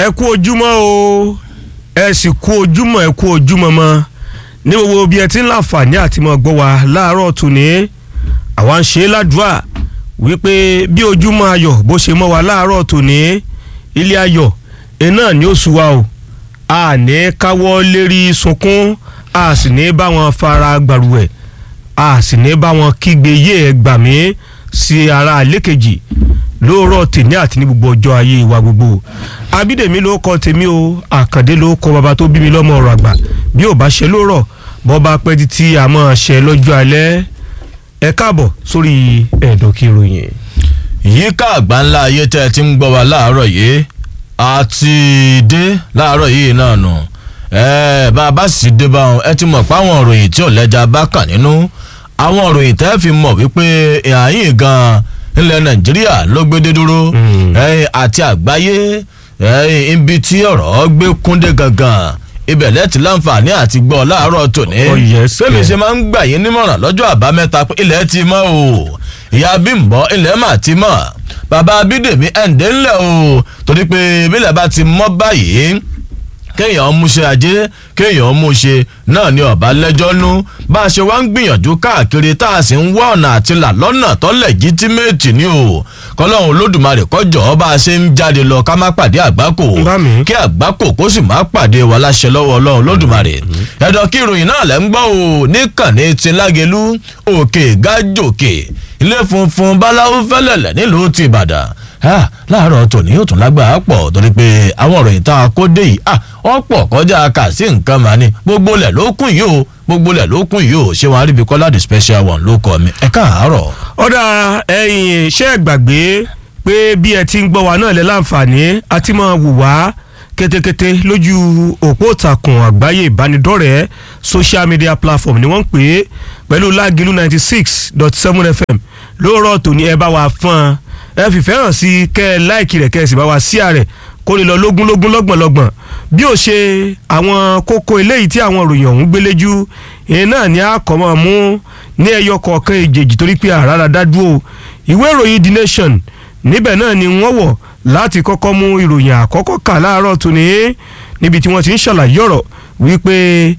ẹ kú ojúmọ́ o ẹ sì kú ojúmọ́ ẹ kú ojúmọ́ mọ́ ní gbogbo bí ẹ ti ń láǹfààní àti mọ́ gbọ́ wa láàárọ̀ tòní àwa ń ṣe é ládùúà wípé bí ojúmọ́ ayọ̀ bó ṣe mọ́ wa láàárọ̀ tòní ilé ayọ̀ iná ni ó sú wa o a ní káwọ́ lérí sunkún a sì ní bá wọn fara gbàrúwẹ̀ a sì ní bá wọn kígbe yé ẹ gbà mí sí ara àlékejì lóòrọ̀ tèmi àti ní gbogbo ọjọ́ ayé wa gbogbo abídèmí ló kọ tèmi o àkàndé ló kọ bàbá tó bí mi lọ́mọ ọ̀rọ̀ àgbà bí ò bá ṣe lóòrọ̀ bọ́ bá pẹ́ títí àmọ́ ṣe lọ́jọ́ alẹ́ ẹ káàbọ̀ sórí ẹ̀dọ̀kí ìròyìn. yíká àgbáńlá ayé tẹ́ ẹ ti ń gbọ́ wa láàárọ̀ yìí àti dé láàárọ̀ yìí náà nù ẹ bá a bá sì dé bá wọn ẹ ti mọ̀ pé àwọn òròyìn tí ò lẹ́jà bá kàn nínú àwọn òròyìn tẹ́ fi mọ̀ wípé ìhàyìn gan-an ilẹ̀ nàìjíríà ló gbédé dúró àti àgbáyé ibi tí ọ̀rọ̀ gbé kúndé gangan ibẹ̀ lẹ́tì láǹfààní àti gbọ́ láàárọ̀ tòní. fẹ́mi ṣe máa ń gbà yín nímọ̀ràn lọ́jọ́ àbámẹ́ta pé ilẹ̀ ti mọ́ o ìyá bímbọ́ ilẹ̀ mà ti mọ́ bàbá bídèmí ẹ̀ǹdẹ́ ńlẹ̀ o torí pé bílẹ̀ bá ti mọ́ báyìí kéèyàn múṣe ajé kéèyàn múṣe náà ni ọba lẹ́jọ́ nú bá a ṣe wá ń gbìyànjú káàkiri tá a sì ń wá ọ̀nà àti là lọ́nà tó lẹ́gítímẹ́ẹ̀tì ni o kọ́lọ́hún olódùmarè kọjọ́ bá a ṣe ń jáde lọ ká má pàdé àgbákò kí àgbákò kó sì má pàdé wa láṣẹ lọ́wọ́ ọlọ́run olódùmarè ẹ̀dọ̀ kí ìròyìn náà lẹ́ ń gbọ́ o níkànnì ti lágẹ̀lú òkè gájòkè ilé funfun báláwo fẹ́lẹ̀lẹ̀ nílùú ti ìbàdàn láàárọ̀ tòní yóò tún lágbára pọ̀ torí pé àwọn ọ̀rọ̀ ìta kódé yìí wọ́n pọ̀ kọjá kà sí nǹkan mà ní gbogbo lẹ̀ ló kún yìí o gbogbo lẹ̀ ló kún yìí o ṣé wọn aríbi kọ́lá the special one ló kọ́ mi ẹ káàárọ̀. ọ̀dà ẹ̀yìn ṣé ẹ gbàgbé pé bí ẹ ti ń gbọ́ wa náà lẹ́ láǹfààní àti máa wù wá kétékété lójú òpó ìtàkùn àgbáyé ìbánidọ́rẹ̀ẹ́ social media platform ni wọ́n ń pè é pẹ̀lú lágìlú ninety six dot seven fm lóòrọ̀ tòní ẹ bá wa fọ́n ẹ fìfẹ́ hàn sí kẹ́ ẹ láìkì rẹ̀ kẹ́ ẹ sì bá wa sí àrẹ̀ kó lè lọ lógúnlógún lọ́gbọ̀nlọ́gbọ̀n bí ó ṣe àwọn kókó eléyìí tí àwọn òròyìn ọ̀hún gbéléjú ìyẹn náà ni a kọ́ mọ́ mú ní ẹyọ kọ̀ọ̀kan èjèèjì torí pé àràrà dádúró ìwé ìròyìn the nation níbẹ̀ náà ni wọ́n wọ̀ láti kọ́kọ́ mú ìròyìn àkọ́kọ́ kà láàárọ̀ tòní níbi tí wọ́n ti ń ṣàlàyé ọ̀rọ̀ wípé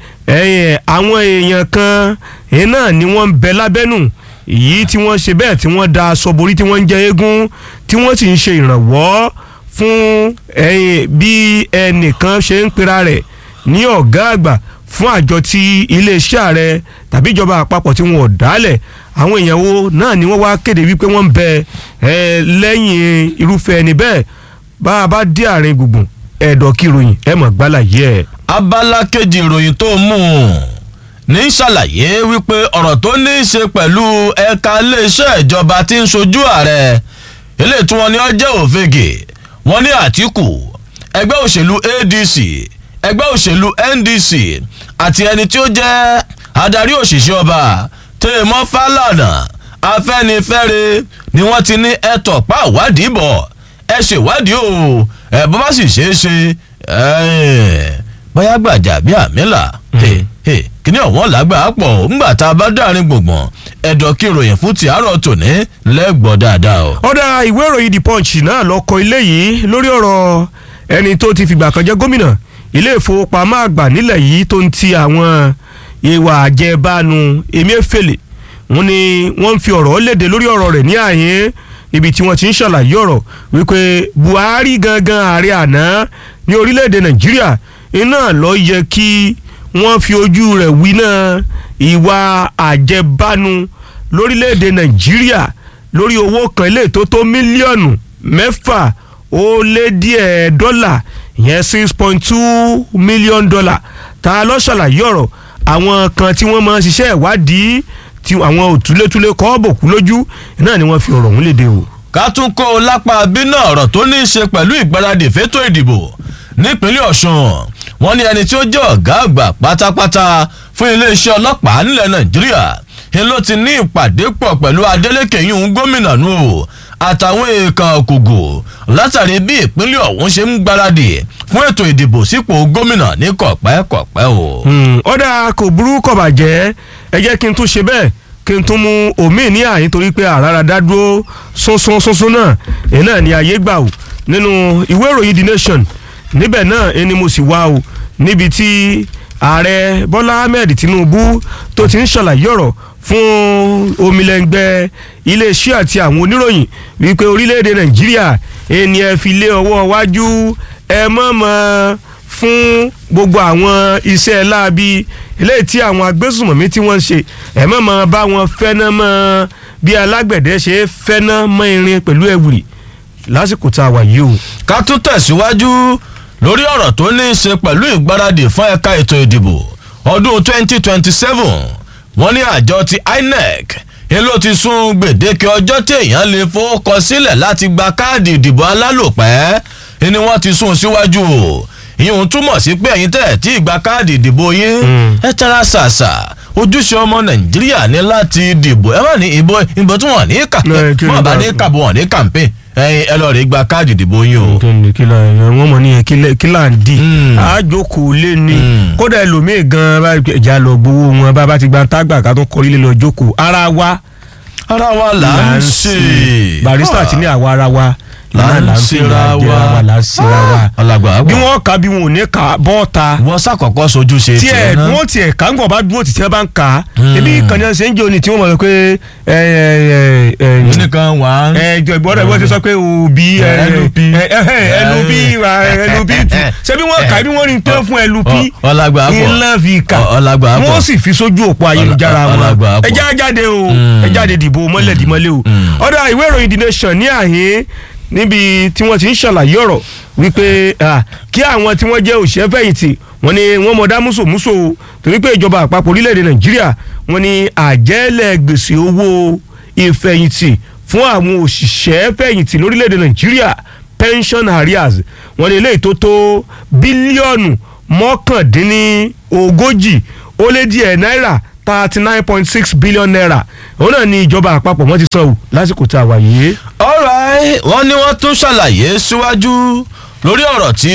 àwọn èèyàn kan ìyẹn náà ni wọ́n ń bẹ lábẹ́nù èyí tí wọ́n ṣe bẹ́ẹ̀ tí wọ́n da aṣọ borí tí wọ́n ń jẹ eégún tí wọ́n sì ń ṣe ìrànwọ́ fún bí ẹnìkan ṣe ń pera rẹ̀ ní ọ̀gá àgbà fún àjọ tí iléeṣẹ́ ààrẹ tàbí ìjọba àpapọ̀ tí wọ́n dálẹ̀ àwọn èèyàn wo náà ni wọ́n wá kéde wípé wọ́n ń bẹ lẹ́yìn irúfẹ́ ẹni bẹ́ẹ̀ bá a bá dé àárín gbùngbùn ẹ̀dọ̀ kìròyìn ẹ̀ mọ̀ gbálà yẹ. abala kejì ìròyìn tó mú un ní ṣàlàyé wípé ọ̀rọ̀ tó ní í ṣe pẹ̀lú ẹ̀ka iléeṣẹ́ ìjọba tí ń ṣojú ààrẹ eléyìí tí wọ́n ní ọjọ́ òfegè wọ́n ní àtìkù ẹgbẹ́ òṣèlú adc ẹgbẹ́ òṣèlú ndc àti ẹni tí ó jẹ́ adarí òṣìṣẹ́ ọba tèèmọ́ fálànà afẹ́nifẹ́re ni wọ́n ti ní ẹ̀tọ́ pa ìwádìí bọ̀ ẹ ṣèwádìí o ẹ̀ bọ́ bá sì ṣeé ṣe bóyá gbàjà bí àmìlà kíní ọ̀wọ́n làgbà pọ̀ ńgbà tá a bá dárin gbùngbùn ẹ̀dọ̀ kí ìròyìn fún ti àárọ̀ tòní lẹ́gbọ̀ọ́ dáadáa o. ọ̀dà ìwé ìròyìn the punch náà lọ kọ ilé yìí lórí ọ̀rọ̀ ẹni tó ti fìgbà kan jẹ́ gómìnà ilé ìfowópamọ́ àgbà nílẹ̀ yìí tó ń ti àwọn ìwà àjẹbánu Emefiele wọ́n ní wọ́n ń fi ọ̀rọ̀ léde lórí ọ̀rọ̀ rẹ̀ ní àyín níbi tí wọ́n ti ń ṣàlàyé ọ̀rọ̀ wípé Buhari gangan ààrẹ àná ní orílẹ̀-èdè Nàìjíríà iná lọ yẹ kí wọ́n fi ojú rẹ̀ wí náà ìwà àjẹbánu lórílẹ̀‐èdè nàìjíríà lórí owó kan ilé tó tó mílíọ̀nù mẹ́fà ó lé díẹ̀ dọ́là ìyẹn six point two million dollar ta ló ṣàlàyé ọ̀rọ̀ àwọn kan tí wọ́n máa ń ṣiṣẹ́ ìwádìí tí àwọn òtúlétúlé kọ́ bòkú lójú náà ni wọ́n fi ọ̀rọ̀ ọ̀hún léde o. ká tún kó o lápá bínú ọ̀rọ̀ tó ní í ṣe pẹ̀lú ìgbáradì fétò ìdìbò nípínlẹ̀ ọ̀ṣun wọ́n ní ẹni tí ó jẹ́ ọ̀gá àgbà pátápátá fún iléeṣẹ́ ọlọ́pàá nílẹ̀ nàìjíríà ni ló ti ní ìpàdé pọ̀ pẹ̀lú adeleke yìí gómìnà nù o àtàwọn èèkàn òkùgù látàrí bí ìpínlẹ̀ ọ̀hún ṣe ń gbáradì fún ètò ìdìbò sípò gómìnà ní kọ̀pẹ́kọ̀pẹ́ o. ọ̀dà kò burú kò bàjẹ́ ẹ jẹ́ kí n tún ṣe bẹ́ẹ̀ kí n tún mú omi ní àyín torí pé àràrà dádúró sọ́nsọ́n sọ́nsọ́n náà èyí náà ni ayé gbà wò nínú ìwé ìròyìn the nation níbẹ̀ náà ẹni mo sì wá o níbi tí ààrẹ bọ́lá ahmed tinubu tó ti ń ṣàlàyé ọ̀rọ̀ fún omilẹ̀ngbẹ́ iléeṣẹ́ àti àwọn oníròyìn wípé orílẹ̀-èdè nàìjíríà ẹni ẹ fi lé ọwọ́ wájú ẹ mọ̀ mọ́ fún gbogbo àwọn iṣẹ́ láabi eléyìí tí àwọn agbésùmọ̀mí tí wọ́n ń ṣe ẹ mọ̀ mọ́ bá wọn fẹ́ná mọ́ bí alágbẹ̀dẹ ṣe fẹ́ná mọ́ irin pẹ̀lú ẹ̀wùrì lásìkò tá a wà yìí o. ká tún tẹ̀síwájú lórí ọ̀rọ̀ tó ní í ṣe pẹ̀lú ìgbáradì fún ẹ̀ka ètò ìdìbò ọdún 2027 wọ́n ní àjọ ti INEC ń ló ti sún gbèdéke ọjọ́ tí èèyàn lè fowókọ sílẹ̀ láti gba káàdì ìdìbò alálòpẹ́ ni wọ́n ti sún síwájú o ìyẹn túmọ̀ sí pé ẹ̀yin tẹ̀ tí ìgbà káàdì ìdìbò yín ẹ tara ṣàṣà ojúṣe ọmọ nàìjíríà ní láti dìbò ẹ má ní ìbò ìbò tí wọn ní kà Ẹ, kí ni wọn bá bá- ní kàbọ̀ wọn ní kàmpé ẹ̀yin ẹ lọ rí gba káàdì ìdìbò yín o. kíni kílà wọn mọ ní kílà ń di Mm. àjòkó lé ní Mm. kódà ẹlòmíì gan bá ìjà lọ gbowó wọn bá bá ti gba tágbà ká tó kọrí lé lọ jókòó ara wa ara wa là ń ṣe. barista ti ní àwa ara wa là náà ń là ń ṣera fìlà jẹra wa wa là ń ṣera wa alàgbà bí àgbà wọn kà bí wọn ò ní kà bọ́ọ̀ta wọ́n ṣàkọ́kọ́ sojú ṣe tí ẹ náà. wọn tiẹ̀ ká ń gbọ̀ bá dúró títí ẹ bá ń kà á Mm. ebi kàní ṣe ń jẹ́ òní tí wọ́n mọ̀ pé ẹ ẹ ẹ ẹ nìkan wà á. ẹjọ ìgbọ́dọ̀ ìwọ́n ti sọ pé òbí LP. ẹlùp ẹlùp ṣé bí wọ́n kà bí wọ́n rí pé fún ẹlùp ọlágbà àpọ̀ ńlá fi kà ọlágbà àpọ̀ wọ́n sì fi sójú òpó ayélujára Ọlá- wọn ọlágbà àpọ̀. ẹjá jáde o Mm. ẹjá jáde dìbò mọ́lẹ̀dìmọ́lẹ̀ o Mm. ọ̀dọ̀ ìwé ìròyìn The Nation ní àhín níbi tí wọ́n ti ń ṣàlàyé ọ̀rọ̀ wípé ah, kí àwọn tí wọ́n jẹ́ òṣìṣẹ́ fẹ̀yìntì wọ́n ní wọ́n mọ̀ dá mùsòmùsò o torí pé ìjọba àpapọ̀ orílẹ̀-èdè Nàìjíríà wọ́n ní àjẹ́lẹ̀ gbèsè owó ìfẹ̀yìntì fún àwọn òṣìṣẹ́ fẹ̀yìntì lórílẹ̀-èdè Nàìjíríà pension arrears wọ́n ní eléyìí tó tó bílíọ̀nù mọ́kàndínlógójì ó lé díẹ̀ náírà thirty nine point six billion naira òun náà ni ìjọba àpapọ̀ wọ́n ti san o lásìkò tá a wà yìí. alright wọ́n ní wọ́n tún ṣàlàyé síwájú lórí ọ̀rọ̀ tí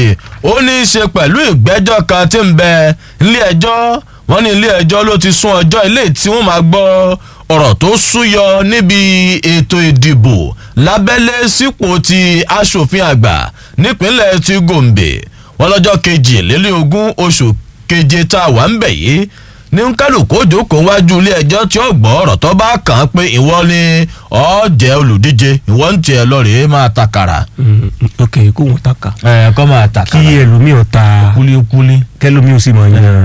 ó ní í ṣe pẹ̀lú ìgbẹ́jọ́ kan tí ń bẹ nílé ẹjọ́ wọ́n ní ilé ẹjọ́ ló ti sún ọjọ́ ilé tí wọ́n máa gbọ́ ọ̀rọ̀ tó súyọ níbi ètò ìdìbò lábẹ́lé sípò ti aṣòfin àgbà nípínlẹ̀ ti Gombe wọ́n lọ́jọ́ kejìlélógún oṣù keje tá a wà ń bẹ̀ yìí ní kálukú òjòkó wájú ilé ẹjọ́ tí ó gbọ́ ọ̀rọ̀ tó bá kàn án pé ìwọ ni ọ́ jẹ́ olùdíje ìwọ ń tiẹ̀ lọ rèé máa takàrà. ok kó wọn ta ka. ẹ kọ́ máa kí takàrà ẹlòmíì ta kúlíkúlí kẹlòmíì ó sì máa yan.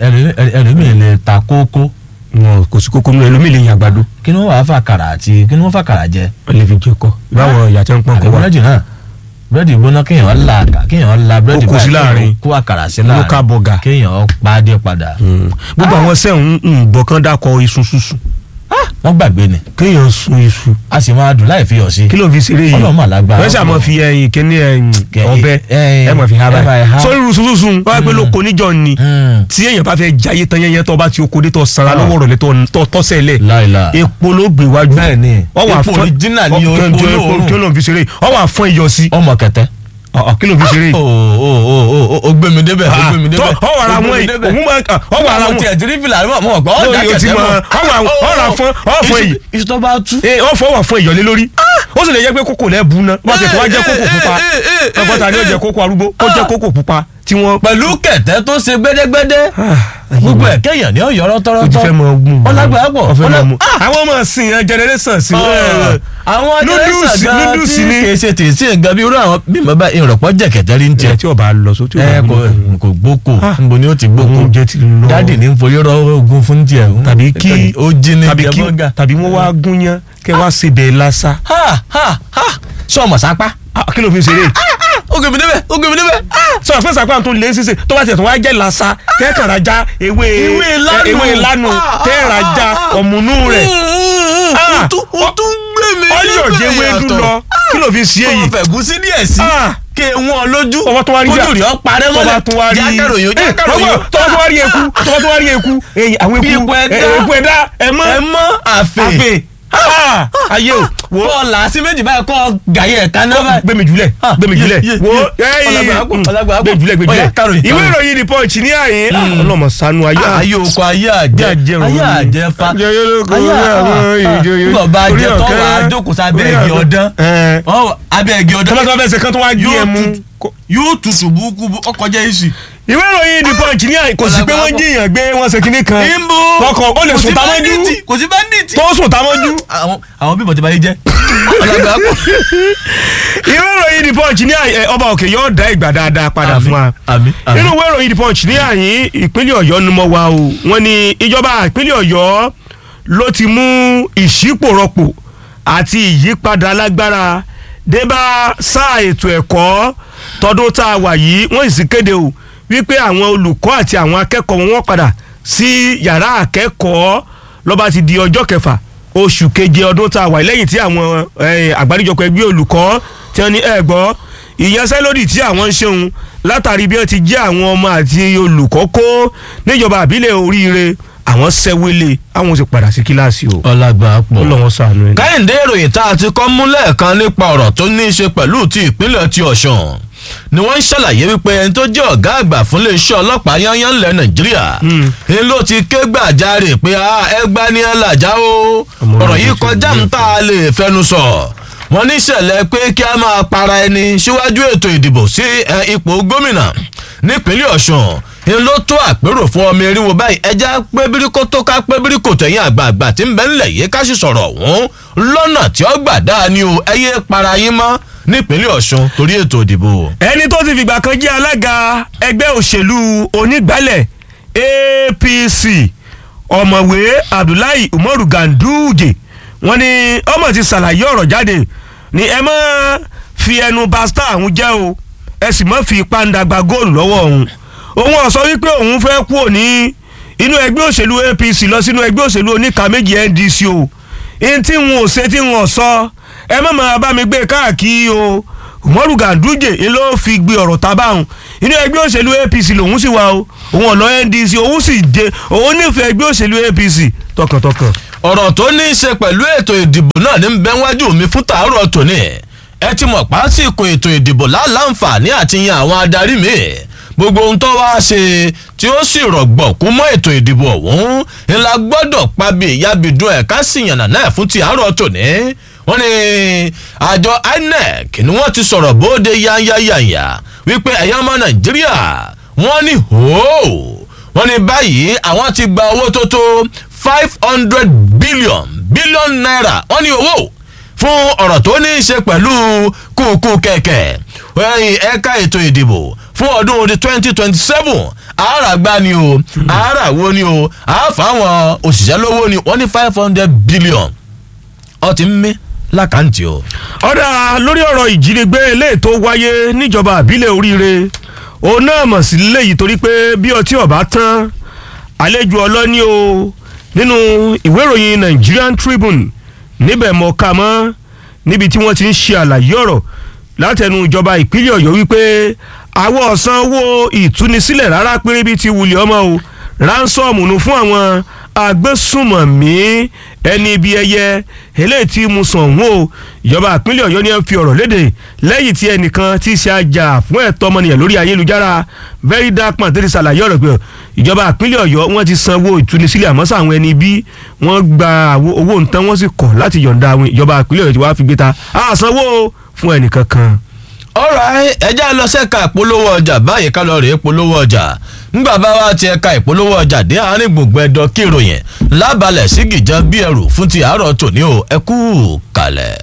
ẹlòmíì lè ta kókó wọn kò sí kókó nínú ẹlòmíì lè yan àgbàdo kí ni wọ́n wàá fàkàrà àti kí ni wọ́n fàkàrà jẹ. wọn lè fi jẹ kọ báwọn ìyá tí wọn pọn kọ àbí wá. búrẹ́dì náà búrẹ́dì gbóná kéèyàn la àkà- kéèyàn la búrẹ́dì Ó kó sí láàrin. kó àkàrà sí Local láàrin burger. kéèyàn pàdé padà. Mm. gbogbo àwọn sẹ́hùn ń bọ̀ kán dákọ̀ iṣu ṣuṣu wọ́n gbàgbé ni kéèyàn sun iṣu a sì máa dùn láì fi yọ̀ sí. kí ló fi ṣeré yìí Ọlọ́run mà lágbára. wọ́n ṣàmọ́ fi ẹyin kíní ẹyin Kẹ- ọbẹ̀ ẹyin- ẹ mọ̀ fi ha ẹ máa báyìí ha. sórí iṣu ṣuṣu wọ́n á pé lóko níjọ ni Mm. tí èèyàn bá fẹ́ jayé tán yẹnyẹn tó bá ti oko dé tó sara Ah. lọ́wọ́ rẹ̀ tó tọ́sẹ̀ lẹ̀ láìla. epo ló gbé wájú Bẹ́ẹ̀ni, wọ́n wà epo fún original ni ọ- epo kí ló- olóòórùn. kí ló ń fi ṣeré wọ́n wà fún iyọ̀ sí ọmọ kẹtẹ. Ọ̀, kí ló ń fi ṣeré o o o o o gbé mi débẹ̀ o gbé mi débẹ̀. ọ wà ra wọn yìí òun máa ọ wà ra àwọn wọn tiẹ̀ tí ní fìlà mọ̀ mọ̀ gbọ́ Lórí ọ̀dà o ti kẹtẹ mọ̀, mọ̀. ọ wà ọ ra fún ọ fún yìí iṣu tó bá tú. ee wọ́n fọwọ́ fún ìyọ̀lé lórí ó sì lè jẹ́ pé kókò lẹ́ẹ̀bù náà wọ́n ti kọ́ wá jẹ́ kókò pupa ọgbọ́n ta ni ó jẹ́ kókò arúgbó ó jẹ́ kókò pupa tí wọ́n. pẹ̀lú kẹ̀tẹ́ tó ṣe gbẹ́dẹ́gbẹ́dẹ́ gbogbo ẹ̀ kéèyàn ní ọ̀yọ́ o ti rọ́tọ́rọ́tọ́. fẹ́ mọ mú un. ọlágbàá pọ̀ Ó fẹ́ mọ ọlá- mú un. àwọn ọmọ sìn yẹn generation sí. Ọ̀, àwọn Noodles- jẹ́rẹ́sà gan noodles tí ni. kì í ṣe tèsí nǹkan bí irú àwọn bí mo bá ìrọ̀pọ̀ jẹ̀kẹ̀tẹ̀ rí ń jẹ. ẹ tí o bá lọ sójú ẹ kò kò gbóko Ah. nbo ni ó ti gbóko oúnjẹ ti lọ. dáàdì ní foyó rọ ogun fún tiẹ̀ tàbí kí ó jí ní tàbí jẹ kí bọ́gà. tàbí wọ́n wá gún yán kẹ́ wá sebẹ̀ lásà. ha ha ha sọmọ sápá Ah, kí ló fi ṣeré. ó gbé mi débẹ̀ ó gbé mi débẹ̀ sọ fún sàpá tó lé sísè tó bá tiẹ̀ tó wá jẹ́ lásà kẹ́kàrà já ewé Ewé ìlànà. ewé ìlànà tẹ́ẹ̀rà já ọ̀mùnú rẹ̀. Ah. ó tún ó tún gbé mi ọyọ̀ jẹ́ wédú lọ kí ló fi ṣe ọmọ èyí. fẹ̀gúsí díẹ̀ sí Ah. ké wọn lójú tọwọ́ tó wá rí kójú rí ọ parẹ́ mọ́lẹ̀ tọwọ́ tó wá rí jákàròyìn Eh, jákàròyìn tọwọ́ tọwọ́ tó wá rí eku tọwọ́ tó wá rí eku èyí àwọn Bí eku eku ẹ̀dá. eh, eku ẹ̀dá ẹ mọ́ ẹ mọ́ àfẹ́ àfẹ́ Ah, ayé o wo bọ́ọ̀lù àti méjì báyìí kọ́ gàyẹ̀ ẹ̀ka náà báyìí. gbẹmí jùlẹ̀ Ah, gbẹmí ye- jùlẹ̀ ye- wo ye. ẹyìn Ọlágbà àpò, ọlágbà àpò. gbẹmí jùlẹ̀ gbẹmí Ọya, jùlẹ̀ káròyìn, ìwé káròyìn. ìròyìn the punch ní àyè ọlọmọ sanu ayé ayé oko ayé àjẹ Jẹ́ àjẹrò ayé omi. àjẹ fa Jẹ́ yólógo ayé orí àwọn àjẹ ìjòyè. nígbà bá Orí jẹ tọ́ ọ̀kẹ́. wà á jókòó sábẹ́ Orí igi ọ̀kẹ́. ọdán Ẹ̀. Ọ, abẹ́ igi ọdán tọ́lá tó bá fẹ́ ṣe kán tó wá gbé Yóò ẹ mú tutù. kó- yóò tutù burúkú ọkọjá èsì. ìwé ìròyìn the punch ní àyè kò sí pé wọ́n jiyàn gbé wọ́n ṣe kinní kan Níbo? lọ́kàn ó lè Kò sí sùn támọ́jú bandit, kò sí bandit. tó sùn támọ́jú. àwọn àwọn bíbọ̀ tí bá yé jẹ́. ọlọ́gbà pọ̀. ìwé ìròyìn the punch ní àyè ọba òkè yóò dá ìgbà dáadáa padà fún wa. àmì àmì. nínú ìwé ìròyìn the punch ní àyè ìpínlẹ̀ ọ̀yọ́ ni mo wà o wọ́n ní ìjọba ìpínlẹ̀ ọ̀yọ́ ló ti mú ìṣípòrọ̀pò àti ìyípadà lágbára débá sáà ètò ẹ̀kọ́ tọdún tá a wà yìí wọ́n sì kéde o wípé àwọn olùkọ́ àti àwọn akẹ́kọ̀ọ́ wọn wọ́n padà sí yàrá akẹ́kọ̀ọ́ ló bá ti di ọjọ́ kẹfà oṣù keje ọdún tá a wà yìí lẹ́yìn tí àwọn eh, àgbáríjọpọ̀ ẹgbẹ́ olùkọ́ tí wọ́n ní ẹ̀ gbọ́ ìyanṣẹ́lódì tí àwọn ń ṣeun látàrí bí wọ́n ti jẹ́ àwọn ọmọ àti olùkọ́ kó níjọba àbílẹ̀ oríire àwọn sẹ́wélé àwọn sì padà sí kíláàsì o ọlọ́gbà ó pọ̀. lọ́wọ́ sànú ẹ̀. káyìndé ìròyìn tá a ti kọ́ mú lẹ́ẹ̀kan nípa ọ̀rọ̀ tó ní í ṣe pẹ̀lú ti ìpínlẹ̀ ti ọ̀ṣun ni wọ́n ń ṣàlàyé wípé ẹni tó jẹ́ ọ̀gá àgbà fún iléeṣẹ́ ọlọ́pàá yányán ńlẹ̀ nàìjíríà ni ló ti ké gbàjarè pé ẹgbà ni ẹ làjá o Ọmọ ọ̀rọ̀ orílẹ̀-èdè yìí ti kọjá gbé ń tá a lè fẹnu sọ wọ́n ní ìṣẹ̀lẹ̀ pé kí a máa para ẹni síwájú ètò ìdìbò sí ẹ, ipò gómìnà nípínlẹ̀ ọ̀ṣun ni ló tó àpérò fún ọmọ eriwo báyìí ẹja pé bíríkó tó ká pé bíríkó tẹ̀yìn àgbààgbà tí ń bẹ ńlẹ̀ yìí ká sì sọ̀rọ̀ ọ̀hún lọ́nà tí ó gbà dáa ni o ẹ yé para yín mọ́ nípínlẹ̀ ọ̀ṣun torí ètò ìdìbò. ẹni tó ti fìgbà kan jẹ́ alága ẹgbẹ́ òṣèlú onígbálẹ̀ apc ọ̀mọ̀wé abdullahi umaru ganduje wọ́n ní ọmọ ti ṣàlàyé ọ̀rọ̀ jáde ní ẹ má fi ẹnu ba star àwọn jẹ́ o ẹ sì má fi ipá ń dàgbà góòlù lọ́wọ́ òun òun ó sọ wípé òun fẹ́ kú òní inú ẹgbẹ́ òṣèlú apc lọ sínú ẹgbẹ́ òṣèlú oníka méjì ndc o ihun tí wọn ò ṣe tí wọn ò sọ ẹ má máa bá mi gbé káàkiri o umaru ganduje ni ló fi gbé ọ̀rọ̀ tábàhùn inú ẹgbẹ́ òṣèlú apc lòun sì wà o òun ọ̀nà ndc òun sì dé òun nífẹ̀ẹ́ ẹgbẹ́ òṣèlú apc tọkàntọkàn. ọ̀rọ̀ tó ní í ṣe pẹ̀lú ètò ìdìbò náà ní bẹ́ẹ̀ wájú mi fún tàárọ̀ tòní ẹ ti mọ̀ pásìkò ètò ìdìbò láǹfààní àti yan àwọn adarí mi gbogbo ohun tó wá ṣe tí ó sì rọ̀gbọ̀kú mọ́ ètò ìdìbò ọ̀hún ńlá gbọ́dọ̀ pàbí ìyábìdún ẹ̀ka sì yànnà náà fún ti àárọ̀ tòní wọ́n ní àjọ inec ni wọ́n ti sọ̀rọ̀ bóde yányáyányá wípé ẹ̀yà ọmọ nàìjíríà wọ́n ní hòó wọ́n ní báyìí àwọn ti gba owó tó tó five hundred billion billion naira wọ́n ní owó fún ọ̀rọ̀ tó ní í ṣe pẹ̀lú kùkù kẹ̀kẹ́ ẹ̀yìn ẹ̀ka ètò ìdìbò fún ọdún twenty twenty seven àáràgbá ni o àáràwó ni o àáfàwọn òṣìṣẹ́ lówó ni wọ́n ní five hundred billion ó ti ń mí lákàntì o. ọ̀dà lórí ọ̀rọ̀ ìjínigbé eléyìí tó wáyé níjọba àbílẹ̀ oríire òun náà mọ̀ sí léyìí torí pé bí ọtí ọ̀bá tán àlejò ọlọ́ní o nínú ìwé ìròyìn Nigerian Tribune níbẹ̀ mọ̀ ká mọ́ níbi tí wọ́n ti ń ṣe àlàyé ọ̀rọ̀ látẹnu ìjọba ìpínlẹ̀ Ọ̀yọ́ wípé àwọn ọ̀sán owó ìtúnisílẹ̀ rárá péré bíi ti wulẹ̀ ọmọ o ránsọ́ọ̀mù nu fún àwọn agbésùmọ̀mí ẹni ibi ẹyẹ eléyìí tí mo sàn wọ́n o ìjọba ìpínlẹ̀ Ọ̀yọ́ ni ẹ fi ọ̀rọ̀ léde lẹ́yìn tí ẹnìkan ti ṣe àjà fún ẹ̀tọ́ ọmọnìyàn lórí ayélujára very dark man tẹ́lẹ̀ ṣàlàyé ọ̀rọ̀ pé ìjọba ìpínlẹ̀ Ọ̀yọ́ wọ́n ti sanwó ìtúnisílẹ̀ àmọ́ sáwọn ẹni bí wọ́n gba owó nǹkan wọ́n sì kọ̀ láti yọ̀ǹda àwọn ìjọba ìpínlẹ̀ Ọ̀yọ́ ti wá fi gbé ta àsanwó fún ẹnìkan kan alright ẹjẹ́ lọ sẹ́ka ìpolówó ọjà báyìí ká lọ rèé polówó ọjà ńgbà bá wa ti ẹ̀ka ìpolówó ọjà dé àárín gbùngbùn ẹ̀dọ̀ kí ìròyìn lábalẹ̀ sí gìjà bí ẹrù fún ti àárọ̀ tòní o ẹ kú kalẹ̀.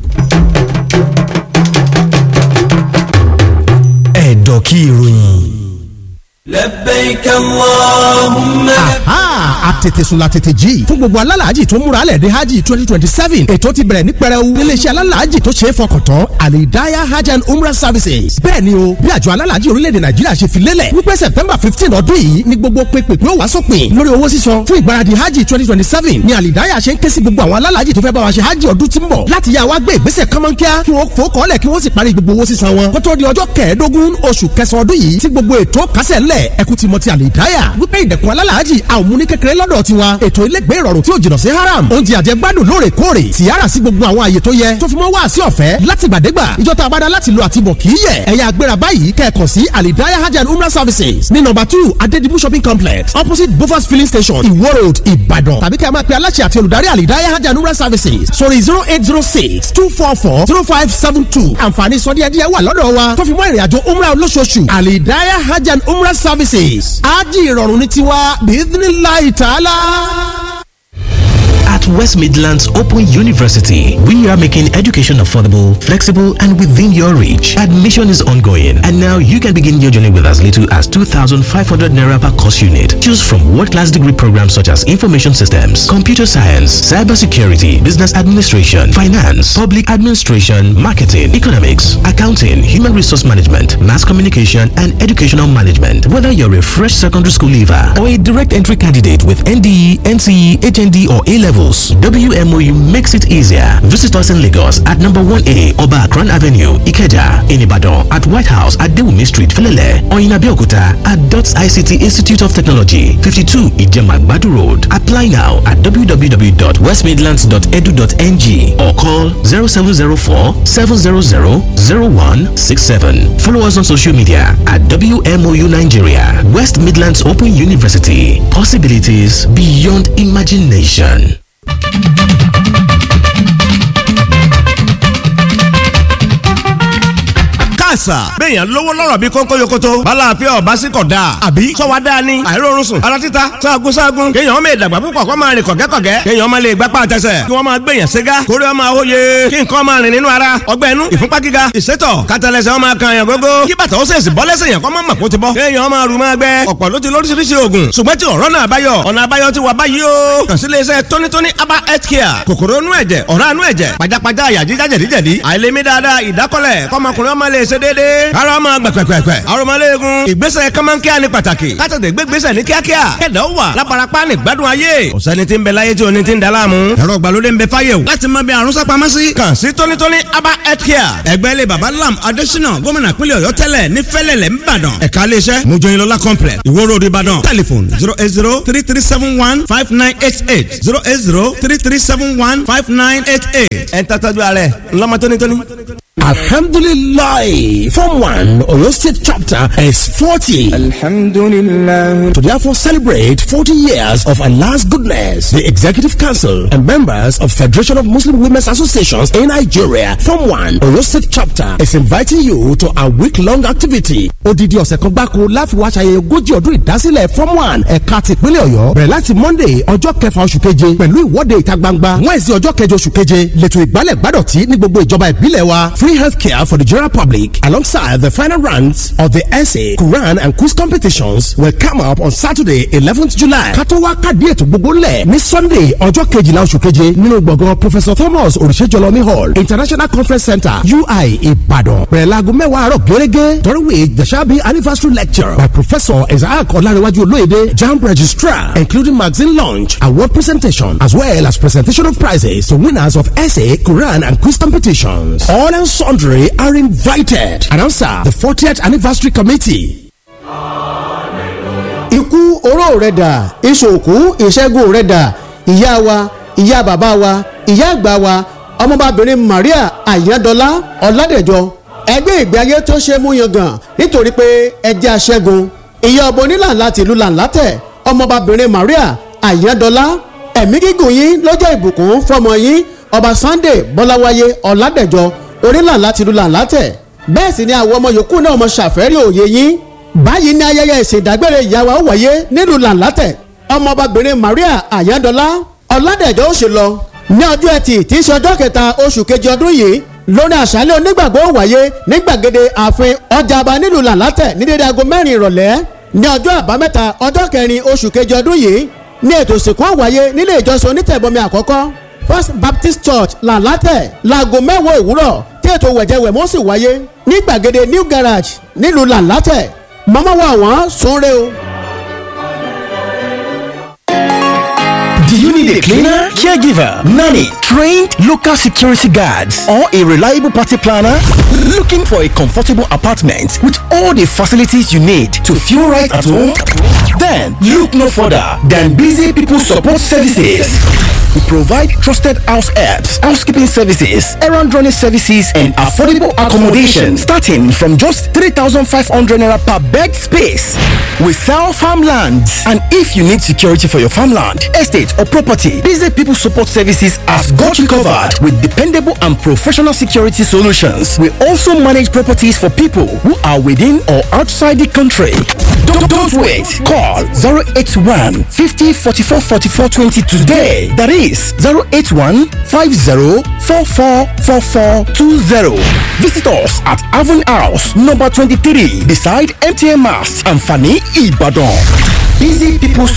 ẹ̀dọ̀ kí ìròyìn. لبيك اللهم aha àtètèsùn la tètè jí fún gbogbo alálàájì tó múra lẹ̀ dé hajj twenty twenty seven ètò ti bẹ̀rẹ̀ ní pẹrẹu níléeṣẹ́ alálàájì tó ṣe é fọkàn tán alidaya hajj and umrah services bẹ́ẹ̀ ni o bí àjọ alálàájì orílẹ̀-èdè nàìjíríà ṣe fi lélẹ̀ wípé september fifteen ọdún yìí ni gbogbo pépè pé ó wá sópin lórí owó sísan fún ìgbáradì hajj twenty twenty seven ni alidaya ṣe ń ké sí gbogbo àwọn alálàájì tó fẹ́ bá wa ṣe hajj ọdún tí ń bọ̀ láti yá wa gbé ìgbésẹ̀ kánmọ́nkíá kí wọ́n fò kọ́lẹ̀ kí wọ́n sì parí gbogbo owó sísan wọn kó tó di ọjọ́ kẹẹ̀ẹ́dógún oṣù kẹsàn-án ọdún yìí tí gbogbo ètò kásẹ̀ ńlẹ̀ bẹ́ẹ̀ ẹ kú ti mọ ti àlìdáyà wípé ìdẹ̀kùn alálàájì a ò mú ní kékeré lọ́dọ̀ tiwa ètò ilégbé ìrọ̀rùn tí ò jìnnà sí haram oúnjẹ àjẹgbádùn lóòrèkóòrè tìyára sí gbogbo àwọn àyè tó yẹ tó fi mọ́ wá sí ọ̀fẹ́ látìgbàdégbà ìjọta abada láti lo àtibọ̀ kì í yẹ ẹ̀yà agbéra báyìí kẹ́ẹ̀kọ́ sí àlìdáyà hajj and umrah services ní nọ́mbà two adedibu shopping complex opposite bofas filling station iwo road ìbàdàn tàbí kẹ́ ẹ máa pe aláṣẹ àti olùdarí àlìdáyà hajj and umrah services sórí zero eight zero six two four four zero five seven two àǹfààní sọdíẹ̀díẹ̀ wà lọ́dọ̀ wa tó fi mọ́ ìrìnàjò umrah olóṣooṣù àlìdáyà hajj and umrah services ájì ìrọ̀rùn ní tiwa bíídínláì tààlà. At West Midlands Open University, we are making education affordable, flexible, and within your reach. Admission is ongoing, and now you can begin your journey with as little as 2,500 naira per course unit. Choose from world-class degree programs such as information systems, computer science, cybersecurity, business administration, finance, public administration, marketing, economics, accounting, human resource management, mass communication, and educational management. Whether you're a fresh secondary school leaver or a direct entry candidate with NDE, NCE, HND, or A levels, WMOU makes it easier. Visit us in Lagos at number 1A Oba Akran Avenue, Ikeja, in Ibadan, at White House at Dewumi Street, Felele, or in Abeokuta at DOTS ICT Institute of Technology, 52 Ijema Badu Road. Apply now at www.westmidlands.edu.ng or call 0704 700 0167. Follow us on social media at WMOU Nigeria, West Midlands Open University. Possibilities beyond imagination. àṣà. béèyàn lówó lọ́rọ̀ bí kónkó yokoto. balàáfíà ọba sí kọ̀ dáa. àbí sọ́wọ́ dáa ni. àìrórun sùn. ara títa sáàgùn sáàgùn. kéèyàn ọmọ ìdàgbà púpọ̀ kó máa rìn kọ̀gẹ́kọ̀gẹ́. kéèyàn ọmọ lè gbápá àtẹsẹ̀. kí wọ́n máa gbèyàn ségá. kórè ọmọ àwòye. kí nǹkan máa rìn nínú ara. ọgbẹ́ inú ìfúnpá gíga. ìsétọ̀ kátàlẹ́sẹ̀ ọmọ kan yàn gógó. kí bàtà ó sèṣì bọ́ lẹ́sẹ̀ yàn kọ́ mọ́ màkó ti bọ́. kéèyàn ọmọ àrùn máa gbẹ. ọ̀pọ̀ ló ti lóríṣiríṣi oògùn. ṣùgbọ́n tí ọ̀rọ̀ náà báyọ̀. ọ̀nà àbáyọ ti wà báyìí o. kàn sí iléeṣẹ́ tónítóní aba health care. kòkòrò inú ẹ̀jẹ̀ ọ̀rá inú ẹ̀jẹ̀ pajápajá àyà jíjá jẹ̀díjẹ̀dí. àìlèmí dáadáa ìdákọ́lẹ̀ kọ́mọkùnrin ọmọ lè ṣe déédéé. ara ọmọ gbẹ̀pẹ̀pẹ̀pẹ̀. aromọléegun ìgbésẹ̀ kọ́mọ́nkíá ní pàtàkì. kátàtẹ̀ gbégbésẹ̀ ní kíákíá. kẹ̀dá ó wà lábarapá ní gbádùn ayé. ọ̀sẹ́ni tí ń bẹ láyé tí o ní ti ń da láàmú. ẹ̀rọ ìgbàlódé ń bẹ fáyé o. láti mọ bí àrùn sápamọ́ sí. kàn sí tónítóní aba health care. ẹgbẹ́ ilé baba lam adésínà gómìnà pínlẹ̀ ọ̀yọ́ tẹ́lẹ̀ ní fẹ́lẹ̀lẹ̀ ńbàdàn. ẹ̀ka iléeṣẹ́ mojoyinlọ́lá complex ìwó road ìbàdàn. telephone zero eight zero three three seven one five nine eight eight zero eight zero three three seven one five nine eight eight. ẹ̀ ń tàtàjú ààrẹ ńlọmọ tónítóní. Alhamdulillah, Form 1 Oyo State chapter is 40. Alhamdulillah. To therefore celebrate 40 years of Allah's goodness, the Executive Council and members of Federation of Muslim Women's Associations in Nigeria, Form 1 Oyo State chapter is inviting you to a week-long activity. Odidi ọ̀sẹ̀ kan gbáko láti wá ṣayẹyẹ ogójì ọdún ìdásílẹ̀ Form 1 ẹ̀ka tìpínlẹ̀ Ọ̀yọ́ bẹ̀rẹ̀ láti Monday ọjọ́ kẹfà oṣù keje pẹ̀lú ìwọ́de ìta gbangba Wednesday ọjọ́ kẹjọ oṣù keje lẹ́tọ̀ ìgbálẹ̀ gbádọ̀tí ní gbogbo ìjọba ìbílẹ̀ wa free healthcare for the general public alongside the final rounds of the essay, Quran and quiz competitions will come up on Saturday 11th July. Kátó wá kàdí ètò gbogbo lẹ̀ ní Sunday ọjọ́ kejìlá oṣù keje nínú gbọ̀ngàn Professor Thomas Olùṣèjọlọ́mí Hall International Conference Center UI Ìbàdàn. Bẹ̀rẹ̀ láago mẹ́wàá àárọ̀ gẹ́gẹ́ during which there shall be anniversary lecture by Professor Isaac Ọlárẹ̀wájú Olóyèdè JAMB registrar including magazine launch award presentation as well as presentation of prizes to winners of essay, Quran and quiz competitions. All and sundry are invited. Announcer the 40th anniversary committee. ikú oró rẹ̀ dà ìṣòkú ìṣẹ́gun rẹ̀ dà ìyá wa ìyá bàbá wa ìyá àgbà wa ọmọbabìnrin Maria Ayádọ́lá Ọládẹ̀jọ ẹgbẹ́ ìgbé ayé tó ṣe mú yangàn nítorí pé ẹjẹ́ aṣẹ́gun ìyá ọbọ onílànà tìlú làǹlátẹ̀ ọmọbabìnrin Maria Ayádọ́lá ẹ̀mí gígùn yín lọ́jọ́ ìbùkún fọmọ yín ọba Sunday Bọ́láwáyé Ọládẹ̀jọ onílànà tìlú làǹlátẹ̀ bẹ́ẹ̀ sì ni àwọn ọmọ yòókù náà mọ ṣàfẹ́rí òye yín báyìí ní ayẹyẹ ìṣèdágbére ìyàwó wáyé nílùú làǹlátẹ̀ ọmọbabìnrin Maria Ayádọ́lá Ọládẹ̀jọ ó ṣe lọ ní ọjọ́ ẹtì tí í ṣe ọjọ́ kẹta oṣù kejì ọdún yìí lórí àṣálẹ́ onígbàgbọ́ wáyé ní gbàgede ààfin ọjà àbá nílùú làǹlátẹ̀ ní dédé aago mẹ́rin ìrọ̀lẹ́ ní ọjọ́ àbámẹ́ta ọjọ́ kẹrin oṣù kejì ọdún yìí ní ètò ìsìnkú wáyé nílé ìjọsìn onítẹ̀bọmi àkọ́kọ́ First Baptist Church làǹlátẹ̀ láago mẹ́wàá òwúrọ̀ tí ètò wẹ̀jẹwẹ̀mọ́ sì wáyé ní gbàgede New Garage nílùú làǹlátẹ̀ mọ́mọ́ wa wọ́n sunre o. Do you need a cleaner, caregiver, nanny, trained local security guards, or a reliable party planner? Looking for a comfortable apartment with all the facilities you need to feel right at home? Then look no further than Busy People Support Services. We provide trusted house helps, housekeeping services, errand running services, and affordable accommodation starting from just 3,500 naira per bed space. We sell farmlands, and if you need security for your farmland, estate, or property, Busy People Support Services has got you covered with dependable and professional security solutions. We also manage properties for people who are within or outside the country. Don't, don't wait. Call 081 50 44 44 20 today. That is 081 50 44 44 20. Visit us at Avon House, number 23, beside MTN Mass and Fanny Ibadan. Busy People